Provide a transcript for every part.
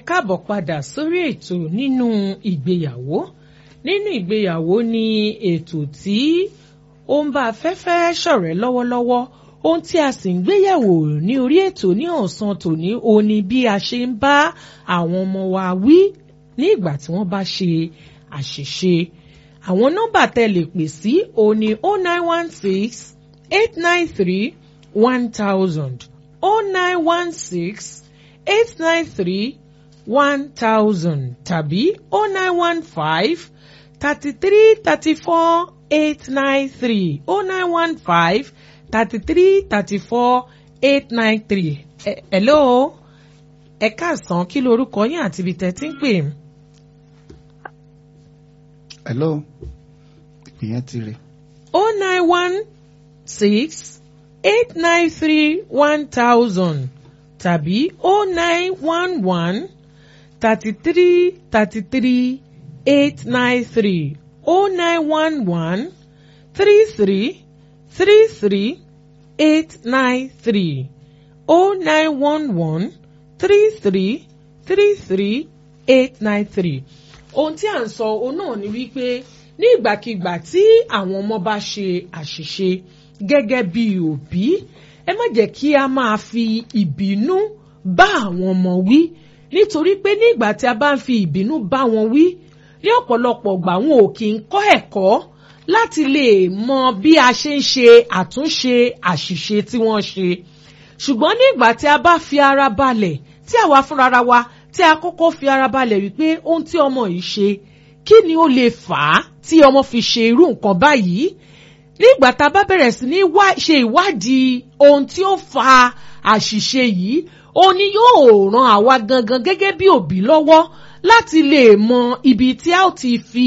káàbọ̀ padà sórí ètò nínú ìgbéyàwó nínú ìgbéyàwó ni ètò tí ó ń bá afẹ́fẹ́ ṣọ̀rẹ́ lọ́wọ́lọ́wọ́ ohun tí a sì ń gbéyàwó ní orí ètò ní ọ̀sán tòní ó ní bí a ṣe ń bá àwọn ọmọ wa wí ní ìgbà tí wọ́n bá ṣe àṣìṣe àwọn nọ́mbà tẹ́ lè pè sí ó ní o nine one six eight nine three one thousand o nine one six eight nine three one thousand tàbí o nine one five thirty three thirty four eight nine three o nine one five thirty three thirty four eight nine three. hello ẹ káàsán kí lorúkọ yín àti ibi tẹ́ ti ń pè. hello ìpìyẹn ti rè. o nine one six eight nine three one thousand tàbí o nine one one thirty three thirty three eight nine three o nine one one three three three three eight nine three o nine one one three three three three eight nine three. ohun tí à ń sọ òun náà ni wípé ní ìgbàkigbà tí àwọn ọmọ bá ṣe àṣìṣe gẹ́gẹ́ bí òbí ẹ má jẹ́ kí a máa fi ìbínú bá àwọn ọmọ wí nítorí pé ní ìgbà tí a bá ń fi ìbínú bá wọn wí ní ọ̀pọ̀lọpọ̀ ìgbà wọn ò kì í kọ́ ẹ̀kọ́ láti lè mọ bí a ṣe ń ṣe àtúnṣe àṣìṣe tí wọ́n ṣe ṣùgbọ́n ní ìgbà tí a bá fi ara balẹ̀ tí àwa fúnra wa tí a kọ́kọ́ fi ara balẹ̀ wípé ohun tí ọmọ yìí ṣe kí ni ó lè fà á tí ọmọ fi ṣe irú nǹkan báyìí nígbà tá a bá bẹ̀rẹ̀ sí ní ṣe ìwádìí ohun tí ó fa àṣìṣe yìí ó ní yóò ran àwa gangan gẹ́gẹ́ bí òbí lọ́wọ́ láti lè mọ ibi tí a ó ti fi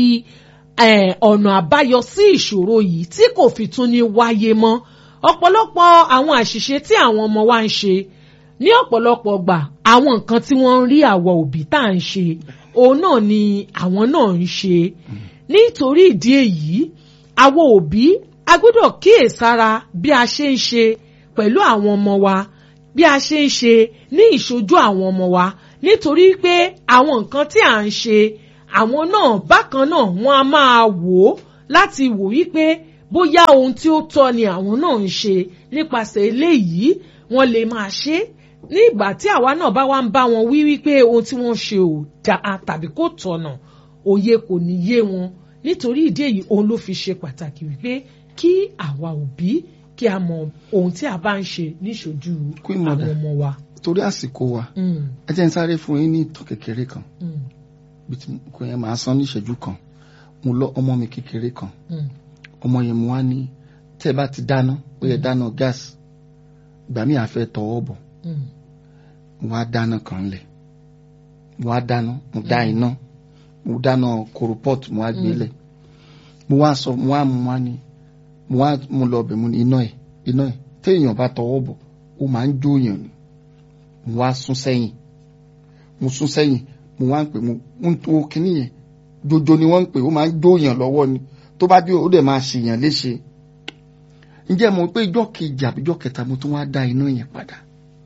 ọ̀nà àbáyọ sí ìṣòro yìí tí kò fi tún ní wáyé mọ́ ọ̀pọ̀lọpọ̀ àwọn àṣìṣe tí àwọn ọmọ wa ń ṣe ní ọ̀pọ̀lọpọ̀ gbà àwọn nǹkan tí wọ́n ń rí àwọ̀ òbí tá à ń ṣe òun náà ni àwọn náà ń ṣe nítorí ìdí èyí àwọn òbí a gbọ́dọ̀ kíyèsára bí a ṣe ń ṣe pẹ̀lú àwọn ọmọ wa bí a ṣe ń ṣe ní ìṣojú àwọn ọmọ wa nítorí pé àwọn nǹkan tí à ń ṣe àwọn náà bákan náà wọ́n á máa wò ó láti wò wípé bóyá ohun tí ó tọ́ ni àwọn náà ń ṣe nípasẹ̀ eléyìí wọ́n lè máa ṣe ní ìgbà tí àwa náà bá wá ń bá wọn wí wípé ohun tí wọ́n ṣe ò dáa tàbí kò tọ̀nà òye kò ní yé wọn nítorí ìdí èyí òun ló fi ṣe pàtàkì wípé kí àwa òbí kí a mọ ohun tí a bá ń ṣe níṣojú àwọn ọmọ wa. torí àsìkò wa ẹ jẹ́ n sáré fún yín ní ìtàn kékeré kan bí tí kò yẹn máa san ní ìṣẹ́jú kan mo lọ ọmọ mi kékeré kan ọmọ yẹn mo wá ní tẹ́ ẹ bá ti dáná ó yẹ dáná gáàsì ìgbà míì àfẹ́ tọwọ́ bọ̀ mo wá dáná kan lẹ̀ mo wá dáná mo dá iná mo dáná koropọ́ọ̀tù mo wá gbé lẹ̀ mo wá sọ mo wá mo wá ní mo wá mo lọ bẹ̀ mo ní iná ẹ̀ iná ẹ̀ téèyàn bá tọwọ́ bọ̀ ó máa ń jóyàn ni mo wá sún sẹ́yìn mo sún sẹ́yìn mo wá ń pè mo ń tó kinní yẹn jojo ni wọ́n ń pè ó máa ń jóyàn lọ́wọ́ ni tó bá jó ó dẹ̀ máa ṣèyàn léṣe ǹjẹ́ mo pé ijọ́ kejì àbí ijọ́ kẹta mo tún wá dá iná yẹn padà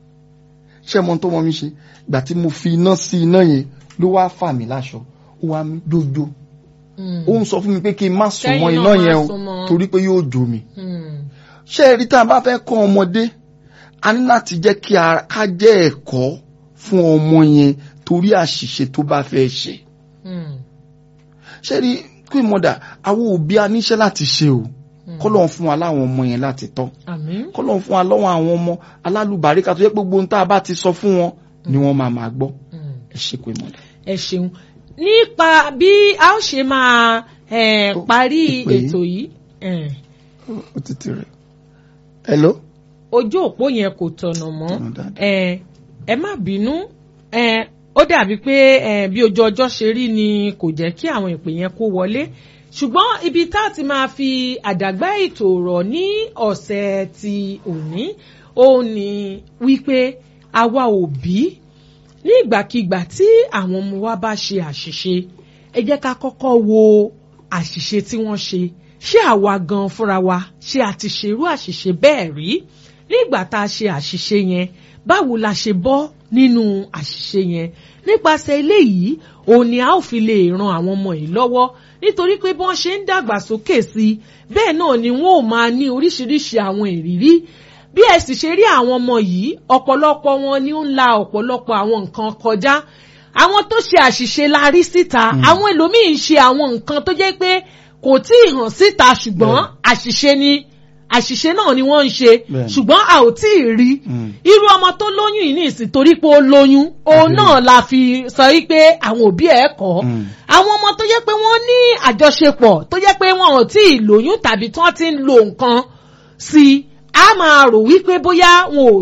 ṣé mo tó mọ mi ṣe ìgbà tí mo fi iná sí iná yẹn ló wá fà mí láṣọ ó wá mi jojo ó ń sọ fún mi pé kí n má sùn mọ́ iná yẹn o torí pé yóò jó mi ṣé ẹ rí tá a bá fẹ́ kọ́ ọmọdé a ní láti jẹ́ kí ká jẹ́ ẹ̀kọ́ fún ọmọ yẹn torí àṣìṣe tó bá fẹ́ ṣe ṣé rí kí mọ̀dà àwọn òbí a níṣẹ́ láti ṣe o kọ́lọ́n fún wa láwọn ọmọ yẹn láti tọ́ kọ́lọ́n fún wa lọ́wọ́ àwọn ọmọ alálùbáríkà tó yẹ pé gbogbo ohun tá a bá ti sọ fún wọn ni wọ́n máa máa gbọ́ ẹ ṣe pé mọ̀dà. ẹ ṣeun nípa bí a ó ṣe máa parí ètò yìí. ó ti ti rẹ̀ hello. ojú òpó yẹn kò tọ̀nà mọ́ ẹ má bínú ó dàbí pé bí ojú ọjọ́ ṣe rí ni kò jẹ́ kí àwọn ìpè yẹn kó wọlé ṣùgbọ́n ibi tá a ti máa fi àdàgbà ètò rọ̀ ní ọ̀sẹ̀ ti òní òun ni wípé àwa òbí ní ìgbàkigbà tí àwọn ọmọ wa bá ṣe àṣìṣe ẹ jẹ́ ká kọ́kọ́ wo àṣìṣe tí wọ́n ṣe ṣé àwa gan fúnra wa ṣé a ti ṣerú àṣìṣe bẹ́ẹ̀ rí nígbà tá a ṣe àṣìṣe yẹn báwo la ṣe bọ́ nínú àṣìṣe yẹn nípasẹ̀ eléyìí òun ni a ó fi lè ran àwọn ọmọ yìí lọ́wọ́ nítorí pé bí wọ́n ṣe ń dàgbàsókè sí i bẹ́ẹ̀ náà ni wọ́n ò máa ní oríṣiríṣi àwọn ìrírí bí ẹ sì ṣe rí àwọn ọmọ yìí ọ̀pọ̀lọpọ̀ wọn ni ó ń la ọ̀pọ̀lọpọ̀ àwọn nǹkan kọjá àwọn tó ṣe àṣìṣe la rí síta àwọn ẹlòmíín ṣe àwọn nǹkan tó jẹ́ pé kò tí ì hàn síta ṣùgbọ́n àṣìṣe ni àṣìṣe náà ni wọ́n ń ṣe ṣùgbọ́n a ò tí ì rí irú ọmọ tó lóyún yìí ní ìsìn torí pé ó lóyún òun náà la fi sọ wípé àwọn òbí ẹ̀ kọ́ àwọn ọmọ tó jẹ́ pé wọ́n ní àjọṣepọ̀ tó jẹ́ pé wọn ò tí ì lóyún tàbí tí wọ́n ti ń lo nǹkan sí i a máa rò wípé bóyá wọn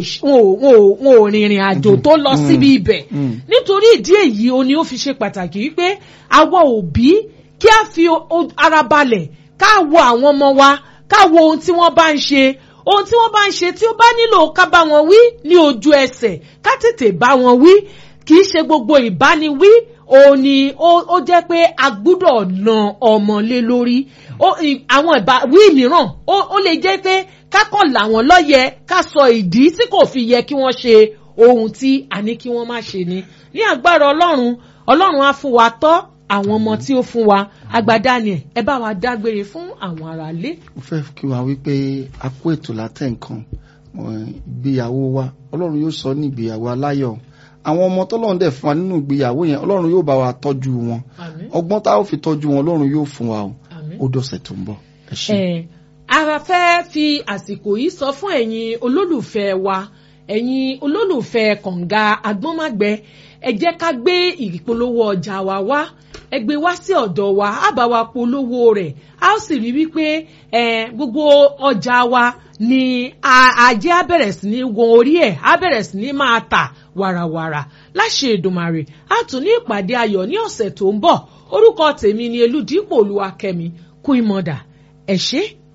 ò rìnrìn àjò tó lọ síbi ibẹ̀ nítorí ìdí èyí o ni ó fi ṣe pàtàkì wípé àwọn òbí kí a fi ara balẹ̀ ká wo àwọn ọmọ wa ká wo ohun tí wọ́n bá ń ṣe ohun tí wọ́n bá ń ṣe tí ó bá nílò ká bá wọn wí ní ojú ẹsẹ̀ ká tètè bá wọn wí kì í ṣe gbogbo ìbániwí òun ni ó jẹ́ pé a gbúdọ̀ na ọmọ lé lórí àwọn ìbáwí mìíràn ó lè jẹ́ pé kákọ̀ làwọn lọ́yẹ ká sọ ìdí tí kò fi yẹ kí wọ́n ṣe ohun tí a ní kí wọ́n má ṣe ni ní agbára ọlọ́run ọlọ́run á fún wa tọ́ àwọn ọmọ tí ó fún wa agbada ni ẹ bá wa dágbére fún àwọn aráalé. mo fẹ́ kí wa wípé a kó ètò látẹ̀ nǹkan ìgbéyàwó wa ọlọ́run yóò sọ ní ìgbéyàwó aláyọ̀ àwọn ọmọ tọ́lọ́run dẹ̀ fún wa nínú ìgbéyàwó yẹn ọlọ́run yóò bá wa tọ́jú wọn ọgbọ́n tá a ó fi tọ́jú wọn ọlọ́run yóò fún wa o ó dọ̀sẹ̀ tó ń bọ̀ ẹ ṣé. ara fẹ́ fi àsìkò yìí sọ fún ẹ̀yin olólùfẹ́ wa ẹ̀yin olólùfẹ́ kànga agbọ́nmágbẹ́ ẹ jẹ́ ká gbé ìpolówó ọjà wa wá ẹ gbé wá sí ọ̀dọ̀ wa á bá wa polówó rẹ̀ a ó sì rí wípé gbogbo ọjà wa ni ajé á bẹ̀rẹ̀ sí ní wọn orí ẹ̀ á bẹ̀rẹ̀ sí ní máa tà wàràwàrà láṣẹ Èdùmàrè á tún ní ìpàdé ayọ̀ ní ọ̀sẹ̀ tó ń bọ̀ orúkọ tèmi ni Elúdípò Olúwakẹ́mi kú ìmọ̀dà ẹ ṣé